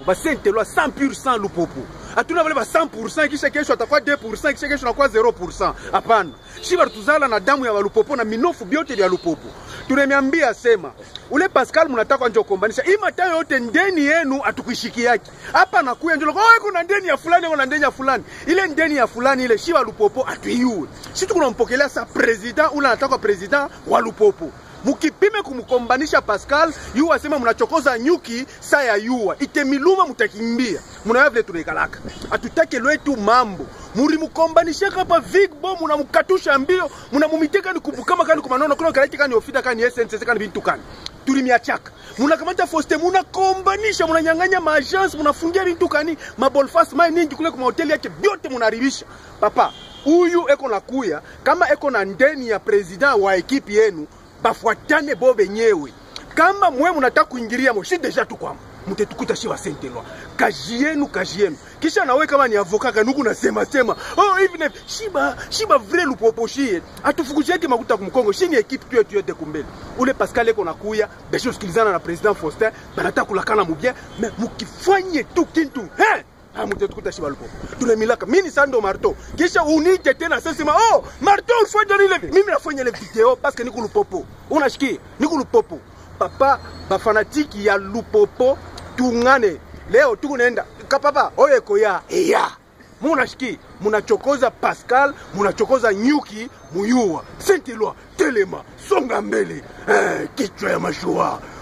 basentelwa 100% lupopo hatuna vale ba 100% kisha kesho atakuwa 2% kisha kesho anakuwa 0%. Hapana, shi tuzala na damu ya walupopo na minofu byote vya lupopo. Tunemiambia sema ule Pascal mnataka njo kombanisha hii matayo yote ndeni yenu atukuishikiaki hapa nakuya njo oh, kuna ndeni ya fulani kuna ndeni ya fulani ile ndeni ya fulani ile shi wa lupopo atuiue shi tukunampokelea sa president ule anataka president wa lupopo mukipime kumkombanisha Pascal yu asema mnachokoza nyuki saa ya yua itemiluma mutakimbia munaya vile tunaikalaka atutake lwetu mambo mulimukombanishaka hapa vigbo munamukatusha mbio munamumiteka ni kubukama kani kumanono kuna kalaiti kani ofita kani essence kani bintu kani tulimiachaka munakamata foste munakombanisha munanyang'anya maagence munafungia bintu kani mabolfas mai ningi kule kuma hoteli yake byote munaribisha papa huyu eko na kuya kama eko na ndeni ya president wa ekipi yenu bafuatane bo benyewe kama mwe munataka kuingilia mo shi deja tu kwamo mtetukuta shi wasentelwa kazi yenu kazi yenu kisha nawe kama ni avoka kanuku nasema sema oh hivi na hivi. shiba shiba vile lupopo shie atufukusheke makuta kumkongo shi ni ekipe tu yetu yote kumbele ule Pascal eko nakuya besho sikilizana na president Faustin banataka kulakana mubien mais mukifanye tu kintu he mtetukuta shiba lupopo tunamilaka mimi sando marto kisha unije tena sasa sema oh marto ufanye ile mimi nafanya ile video parce que niko lupopo unashikia niko lupopo papa bafanatiki ya lupopo tungane leo tukunaenda kapapa oyo ekoya eya munashiki munachokoza Pascal munachokoza nyuki muyua sentelwa telema songa mbele eh, kichwa ya mashua